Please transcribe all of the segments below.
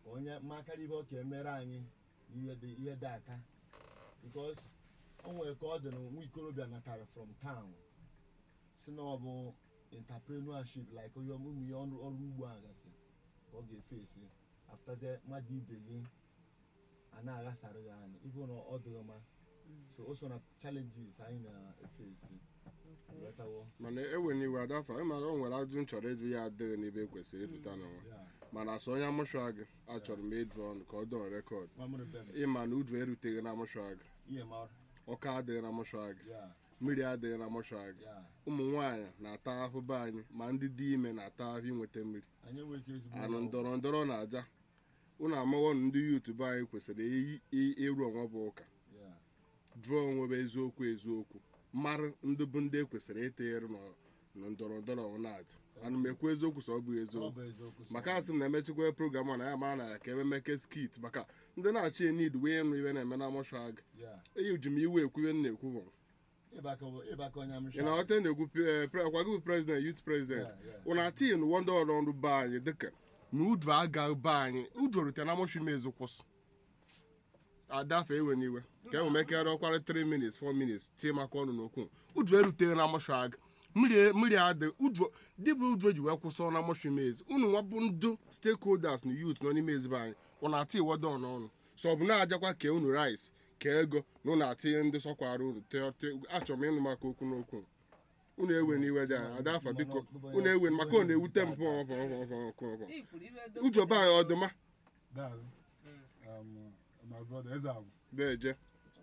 ka onye makara ihe ọ ka emere anyị ihe dị ihe dị aka because o nwere ka ọ dị na nwa ikorobịa natara from town si na ọ bụ entrepreneurship like onye ụmụ ihe ọrụ ọrụ ugbo a gasị ka ọ ga-efe esi aftazie mmadụ ibe gị a na-aghasara ya anyị ịbụ na ọ dịghị mma so o so na challenges anyị na-efe esi ghọtawo mana ewe n'iwe adafa ịmara o nwere ajụ nchọrọ ịjụ ya adịghị n'ebe ekwesịrị ịpụta n'ụwa ya mana asụ onye amụshwa gị achọrọ m ịdụ ọnụ ka ọ dọọ rekọd mamụrụ be m ịma na uju eruteghị na amụshwa gị ihe mara ọka adịghị na amụshwa gị ya mmiri adịghị na amụshwa gị ya ụmụ nwaanyị na-ata ahụ be anyị ma ndị dị ime na-ata ahụ inweta mmiri anyị enweghị ike ezigbo anụ ụlọ ọgwụ. ndọrọ ndọrọ na aja ụnụ amaghọ na ndị yutubu anyị kwesịrị i- i- ịrụ onwe bụ ụka ya jụọ onwe bụ eziokwu eziokwu mara ndị bụ ndị ekwesịrị ịtịnyere nọ- na ndọrọ ndọrọ na aja ana m ekwu eziokwu sọ ọ bụ ọ eziokwu bụ eziokwu sọ. maka asị m na-emechikwa program a na ya mara na ya ka ememeke skit maka ndị na-achị enid wee nụ iwe na-eme na mọshụa gị ya eyi ji m iwe ekwu iwe m na-ekwu bụ ịbaka ịbaka onye amụsha ị na-aghọta na-ekwu pre- pre- kwa gị bụ prezident yut prezident Yeah, yeah. ụna tin wọnda ọrụ ọrụ be anyị dịka na udu aga be anyị udu rute na mọshụ imezu kwụsị adafe ewe n'iwe ka enwe mekere ọkwara 3 minutes 4 minutes tie maka ọnụ n'okwu udu eruteghị na mọshụ aga mmiri mmiri adị udu dịbụ udu eji wee kwụsị na mọshụ imezi unu nwa bụ ndụ stakeholders na youth nọ n'ime ezigbo anyị ụna ati iwodo n'ọnụ so ọ bụ na-ajakwa kee unu rice kee ego na unu atinye ndị sọkwara unu te- te- achọrọ m ịnụ maka okwu n'okwu unu ewe n'iwe dị anyị adafa biko unu ewe maka ọ na-ewute m pụ ujobe anyị ọdụma Dad, um, my brother Ezeagwu, beje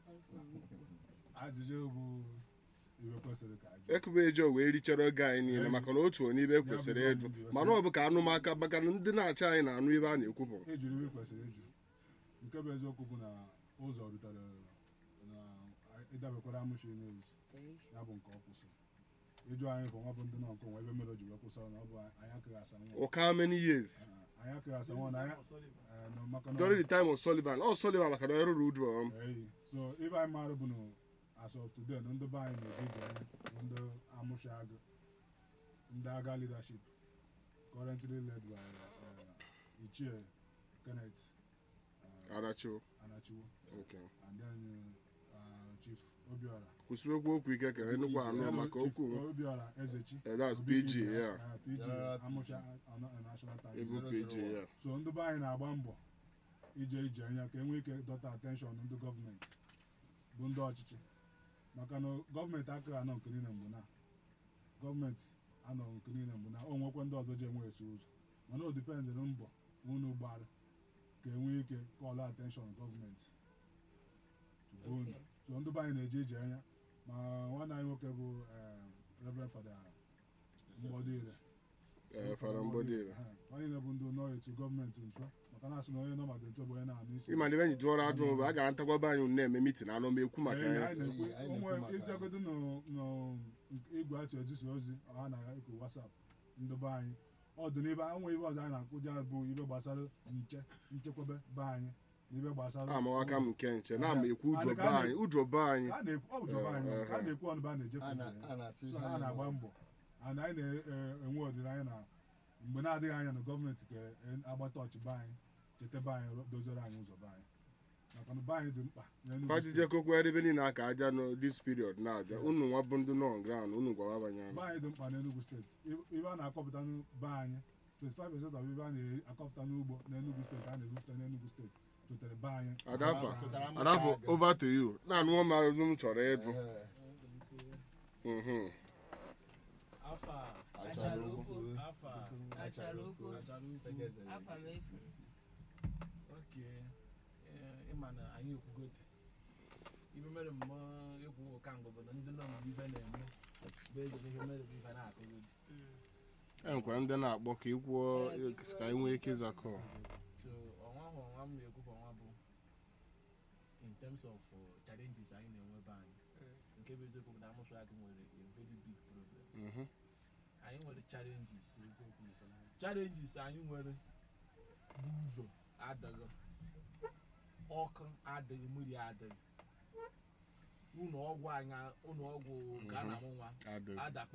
ajụjụ bụ iwe kwesịrị ka ajụ. ekube eje wee richara oge anyị niile maka na otu onye ibe kwesịrị ịjụ mana ọ bụ ka anụmaka maka na ndị na-achị anyị na-anụ ibe a na-ekwu bụ Ejuru iwe kwesịrị ịjụ. Nke bụ eziokwu bụ na ụzọ rutere na ịdabekwara amụshi n'ezi ya bụ nke ọ kwụsị. Ịjụ anyị bụ nwa bụ ndị nọ nke onwe ebe mere o ji wee kwụsị na ọ bụ anyị akụghị asa nwa. ụka many years Ah, Anyị akụghị asa nwa na anyị eh, na maka na during the time of Sullivan ọ Sullivan maka na ọ rụrụ udu ọm Eyi. so ibe anyị maara bụ na as of today na ndị be anyị na-eji ije anya ndị amụshi agụ ndị agha leadership currently led by uh, Ichie Kenneth uh, arachiwo Anachiwo Okay. and then uh, Chief Obiora kwụsịrịkwa okwu ike ka enukwu anụ Hello, maka Chief okwu Obiora Ezechi Eh, that's Obi PG, Ibe, yeah. uh, PG Yeah, Amụsha uh, National Times ebu pg ya so ndị be anyị na-agba mbọ ije ije anya ka enwee ike dọta attention ndị gọọmenti bụ ndị ọchịchị maka na gọọmenti akaghị anọ nke niile mgbe na gọọmenti anọ nke niile mgbe na o nwekwa ndị ọzọ ji enwe esi ụzọ mana o dipendịrị mbọ unu gbara ka enwee ike kọlụ attention gọọmenti to unu Okay. so ndị be anyị na-eje ije anya ma nwanne anyị nwoke bụ eh, Reverend Fada Mgbọdịire ee fara mgbodire onye na-ebu ndị nọ etu gọọmenti nchọ maka na asị na onye nọ maka nchọ bụ onye na-anụ isi ịma na ebe anyị jụọrọ ajụ bụ a gara ntakwaba anyị na-eme mitin anọ m ekwu maka Ee, ya anyị na-ekwu Anyị na-ekwu onwe maka ya. ijegodo n'igwe atụ ezisa ozi ọha na iku wasap ndị be anyị ọ dị n'ibe onwe ibe ọzọ anyị na-akụja bụ ibe gbasara nche nchekwebe be anyị na ibe gbasara amawaka m nke nche na ama ekwu udro be anyị udro be anyị ka a na-ekwu ọ bụ be anyị ka a na-ekwu ọnụ be a na-ejefe a na- nje a na-atụ so ihe ha anyị na-agba nọ. mbọ and anyị na-enwe ọdịnaya na mgbe na-adịghị anya na gọọmenti ga-agbata ọchị be anyị cheta be anyị ro- dozere anyị ụzọ be anyị maka na be anyị dị mkpa n'Enugu fajije steeti. kokwe ebe niile aka aja no this period na-aja unu nwa bụ ndị nọ ground unu gwawa banye be anyị dị mkpa n'Enugu steeti Ibe- ibe a na-akọpụta n'be anyị 25% of ibe a na-akọpụta n'ugbo n'Enugu steeti a na-ebupụta n'Enugu steeti totere be anyị adafa Tụtara m adafa aka aga. over to you na-anụ ọma azụ m chọrọ ịjụ Ee, Mhm. afa achara okwu. afa Achara okwu. achara ukwu Secretary. afa m efu oke eh, ịma na anyị ekwugote ibe mere mmụọ ekwu kamgbe bụ na ndị nọ mgbe ibe na-eme bụ eze na ihe mere bụ ibe na-akụgodi e nwekwara ndị na-akpọ ka ị kwuo ka anyị nwee ike ịzakọ so ọnwa ahụ ọnwa m na-ekwu ka ọnwa bụ in terms of uh, challenges anyị na-enwe be anyị nke bụ eziokwu bụ na amụsụ agụ nwere a very big problem Mhm. anyị nwere challenges challenges anyị nwere bụ ụzọ adịghị ọkụ adịghị mmiri adịghị ụlọ ọgwụ anyị ụlọ ọgwụ nke a na-amụ nwa Adịghị. adakpọ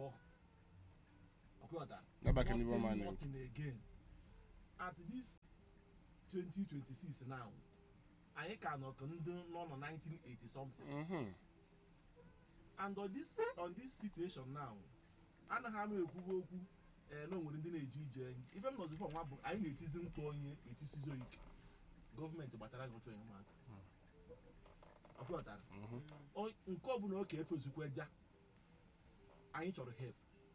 ọkụọta Nabaki n'ibe ọma Nothing na-ekwu. working again at this 2026 now anyị ka nọ ka ndị nọ na 1980 something Mhm. and on this on this situation now anaghị anụ ekwuwe okwu ee na o nwere ndị na-eje ije ibe m nọzikwa nwa bụ anyị na-etizi mkpa onye etisizo ike gọọmenti gbatara gị otu enyemaka ọpụtara Mhm. O- nke ọbụla oke efezikwa ja anyị chọrọ help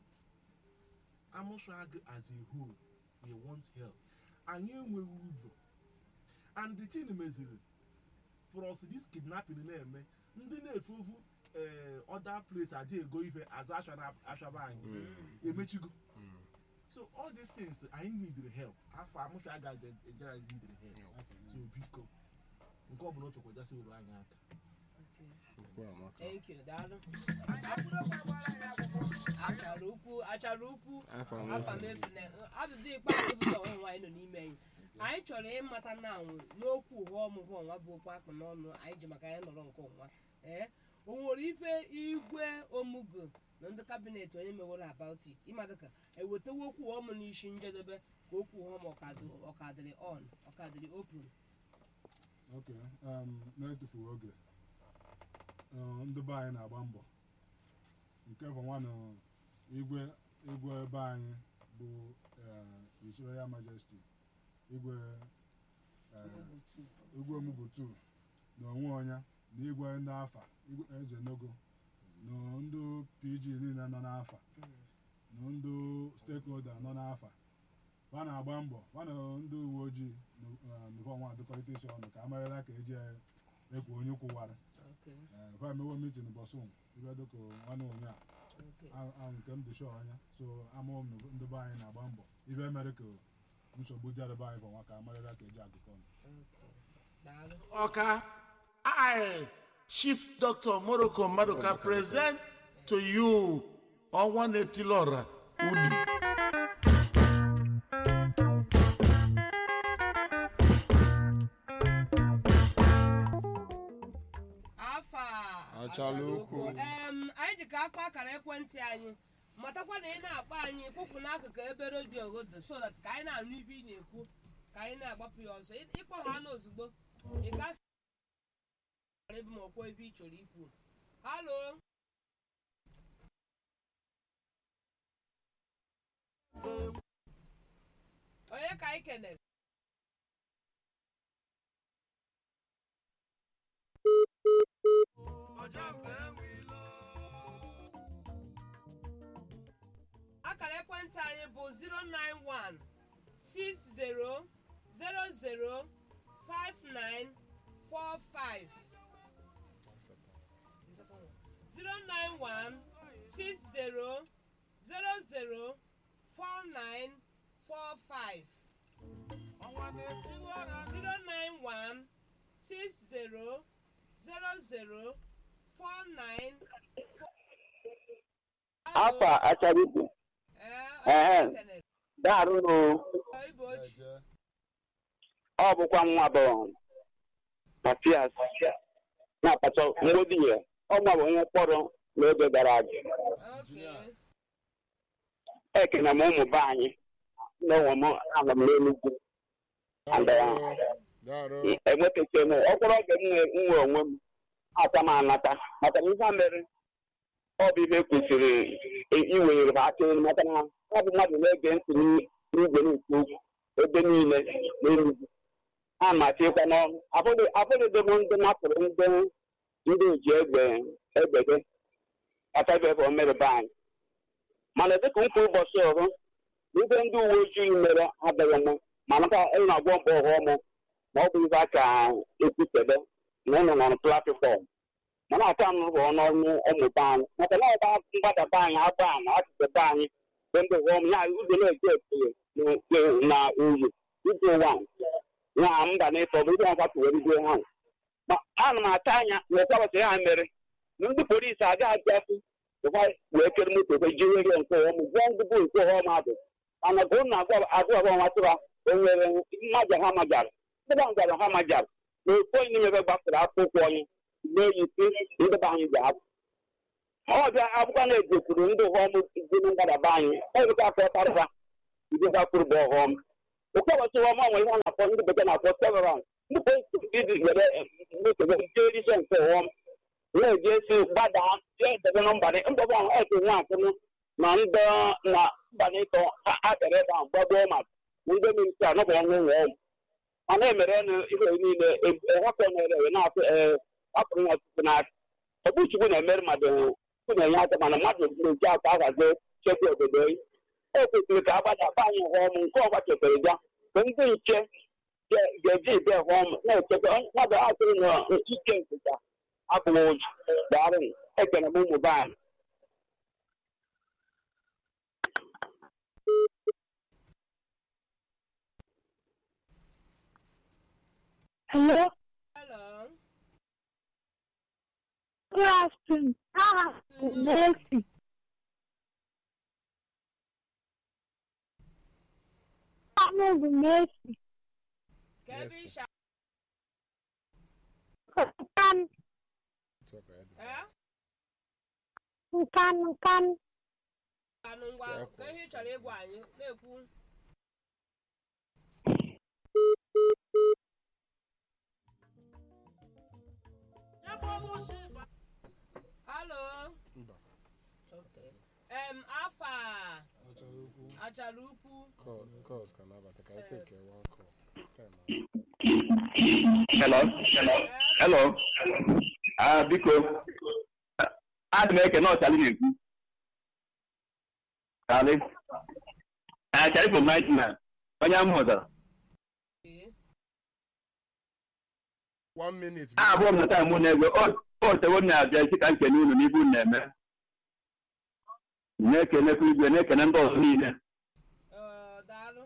amụsag as a whole we want help anyị enweghị ụzọ and the thing meziri plus this kidnapping na-eme ndị na-efe ofu ee other place aja ego ife aza ashaba anyị emechigo so all these things anyị need help afọ amụsha agaghị ejera need help so biko nke ọbụla o fekwajasị uru anyị aka Okwu amaka. Thank you, daalụ. achara ukwu achara ukwu Afọ afa amaka. m efu na ajụjụ ikpeazụ bụ ọnwa nwaanyị nọ n'ime anyị anyị chọrọ ịmata na anwụ n'okwu ụgha ọmụgwọ ọnwa bụ okwu akpụ n'ọnụ anyị ji maka ya nọrọ nke ọnwa ee o nwere ife igwe omugo na ndị kabinet onye meworo about it ịmata ka ewetewo okwu ụgha ọmụ n'isi njedebe ka okwu ụgha ọmụ ọkadị- ọkadịrị on ọkadịrị open ok um, na-etufughị oge uh, ndị be anyị na-agba mbọ nke bụ nwanụ igwe igwe be anyị bụ uh, His Royal Majesty igwe uh, igwe Omugutu na onwe onye na igwe ndị afa igwe eze nogo na ndị pg niile nọ n'afa na ndị stakeholder nọ n'afa ha na-agba mbọ ha na ndị uwe ojii nụfọnwa adịkọrịta isi ọnụ ka a marịla ka eji ekwu onye kwụwara Okay, ha emewo mitin bọsụm ibe dịka nwanne onye a okay. a- a nke m dị shọ anya so amụọ m na ndị be anyị na-agba mbọ ibe mere ka nsogbu jarịba anyị fọnwa ka a marịla ka eji agụkọ ọnụ Okay. Daalụ. Oka, I, Chief Doctor Morocco Madoka, present to you Onwane Tilora Udi. afa Achala ukwu. em anyị ji ka akọ akara ekwentị anyị matakwa na ị na-akpọ anyị kwụfụ n'akụkụ ebe redio godo so that ka anyị na-anụ ibe ị na-ekwu ka anyị na-agbapụ ya ọzọ Ị- ịkpọ ha n'ozugbo ị gafe ebe ma okwu ebe ị chọrọ ikwu halo onye ka anyị kenere akara ekwentị anyị bụ 091 60 00 5945 091 60 00 4945 091 60 00 49 afa acharukwu Ee, Ehe. daarụnụ Igbo ochie. Eje. ọ bụkwa nwa bụ matias na-akpacha mgbodi ya ọ nwa bụ onye mkpọrọ n'oge gara aga Okay. ekene m ụmụ be anyị n'onwe m anọ m n'enugwu Daarụ. Daarụ. enwetacha m ọkpọrọ oge m nwe- m nwe onwe m ata m anata maka na ihe a mere ọ bụ ihe kwesịrị i- iwenyere m aka elu maka na ọ bụ mmadụ na-ege ntị n'i- n'igwe na-ekwu okwu ebe niile n'enugwu ha machikwa n'ọnụ abụghịdị m ndị napụrụ ndị ndị oji egbe egbede atabeghị omere be anyị mana dịka nkwa ụbọchị ọrụ ihe ndị uwe ojii mere adịghị m mana ka ị na-agwọ mgbe ọghọm ma ọ bụ ihe a ka ekwutebe na ụnụ nọrọ platfọm mana aka m rụọ n'ọnụ ụmụba anyị maka na ọba mgbadaba anyị agba na achịchebe anyị bụ ndị ọghọm ya ụzọ na-eji ekele na uyi ije ụwa ya m ga na-efe ọ bụ ihe ọkwa tụwere ihe ha ma ana m ata anya na ụkwabata ha mere na ndị polisi agaghị abịasị ụkwa wee kere moto kwe jiri ihe nke ọghọm gwa ndị bụ nke ọghọm adụ mana ka ụnụ agwa agwa agwa nwatụra o nwere mmaja ha majara ndị ba ngara ha majara na ofu onye n'ime ebe gbasara akwụkwọ onye na-eyi si ndị be anyị ga-abụ ọbịa akwụkwọ na-egokwuru ndị ọghọm dị na ngalaba anyị ọzụkwa ka ọtarịba ndị gakwuru bụ ọghọm ụkọbọchị ọma nwere ihe a na-akpọ ndị bekee na-akpọ severance ndị polisi ịdị were mekebe nke edishe nke ọm na-eji esi gbadaa jee debe na mbanị mbọbọ ahụ eke nwa akụnụ na ndị na mbanị ịtọ ha abịara ebe ahụ gbagbuo ma ndị minista anọbụ ọnwụ nwe ọm mana emere nụ ihe niile ehapụ na-ere ewe na-atụ ee hapụrụ ya ọtụtụ n'aka ọbụ chukwu na-emere mmadụ chukwu na-enye aka mana mmadụ na-eji aka ahazi chekwa obodo ya o kwesịrị ka agbadaba anyị hụọm nke ọgba chekwere ya bụ ndị nche ga- ga-eji ibe hụọm na-echekwa mmadụ atụrụ na ike nkịta abụghị ụjọ daarụ ekene m ụmụ be anyị Hello, hello good afternoon. Ah, Nancy. I'm over Nancy. ka ebe Yes, isha Nkan, ee nkan, nkan. anụ ngwa ka ihe ị chọrọ ịgwa anyị na-ekwu halo Mba. em afa achara ukwu Calls can abata. Can I take a one call? hello hello ah biko adị m ekene ọchali na-ekwu chali achali bụ nightman onye m hụtara Ee. One minute. abụọ m na taa mụ na-ego otewo m na-abịa isi ka nkene unu n'ibu unu na-eme na-ekenekwa igwe na-ekene ndị ọzọ niile Ee, daalụ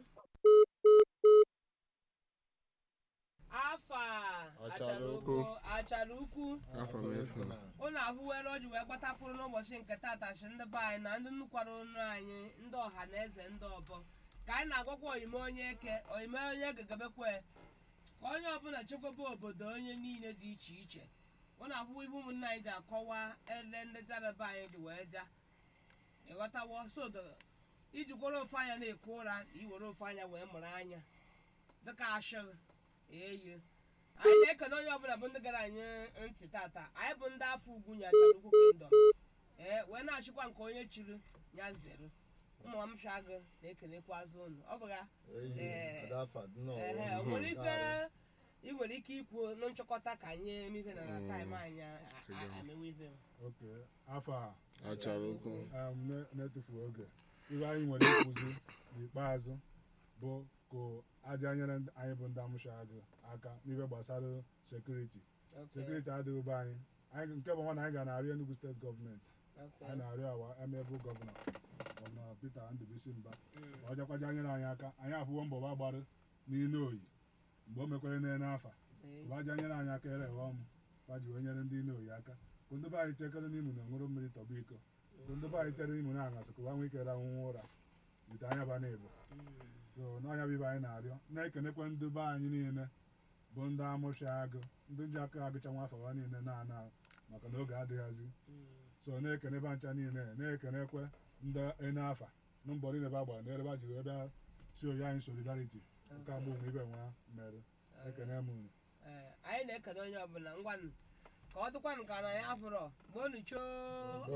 afa Achara achara ukwu. ukwu achara ukwu Afọ m efu. ụnụ ahụwere o ji wee gbatapụrụ n'ụbọchị nke tata shi ndị be anyị na ndị nnukwara onu anyị ndị ọha na eze ndị ọbọ ka anyị na-agwakwa oyime onye eke oyime onye gegebekwe ka onye ọbụla chekwaba obodo onye niile dị iche iche ụnụ ahụwa ibe ụmụnne anyị ji akọwa ele ndị dara be anyị ji wee ja ịghọtawo sodo iji gworo ofu anya na-eku ụra na iwere ofu anya wee mụrụ anya dịka ashịrị eyi anyị na-ekene onye ọbụla bụ ndị gara anyị ntị tata anyị bụ ndị afọ ugwu nyachara ugwu kingdom ee wee na-achịkwa nke onye chiri ya zere ụmụ m gị na-ekenekwa azụ ụnụ ọ bụ ya Ee. ehe o nwere ife ị nwere ike ikwu na nchịkọta ka anyị emife na na taịm anyị a- a- amewe ife ok afọ a Achara ukwu. um, na- na-etufu oge ihe anyị nwere ịkwụzi n'ikpeazụ bụ ka aja nyere ndị- anyị bụ ndị amụsha agụ aka n'ihe gbasara sekuriti Okay, sekuriti adịghị be anyị anyị nke bụ nwa na anyị ga na-arịọ Enugu steeti gọọmenti okay. anyị na-arịọ awa emebu gọvanọ gọvanọ Peter Ndubisi Mba Mm. ka ọ jakwaja nyere anyị aka anyị abụọ mbọ gba gbara n'ile oyi mgbe o mekwere n'ene afa Ee. ụbaja nyere anyị aka ere ọmụ gbaji wee nyere ndị ile oyi aka ka ndị be anyị chekere n'ime na ṅụrụ mmiri tọba iko ka ndị be anyị chere n'ime na aṅasị ka ụwa nwee ike rahụnwa ụra ite anya ba na-ebu so n'ọnya bụ ibe anyị na-arịọ na-ekenekwa ndị be anyị niile bụ ndị amụsha agụ ndị ji aka agụcha nwa afọ ha niile na-ana maka na oge adịghịzi so na-ekene ba ncha niile na-ekenekwe ndị ene afa na mbọ niile ba gbara n'ere ba ji wee bịa si oyi anyị solidarity nke agbụ nwe ibe nwa mere ekene m unu Ee, anyị na-ekene onye ọbụla ngwanụ ka ọ dịkwanụ ka na ya fụrọ mgbe unu choo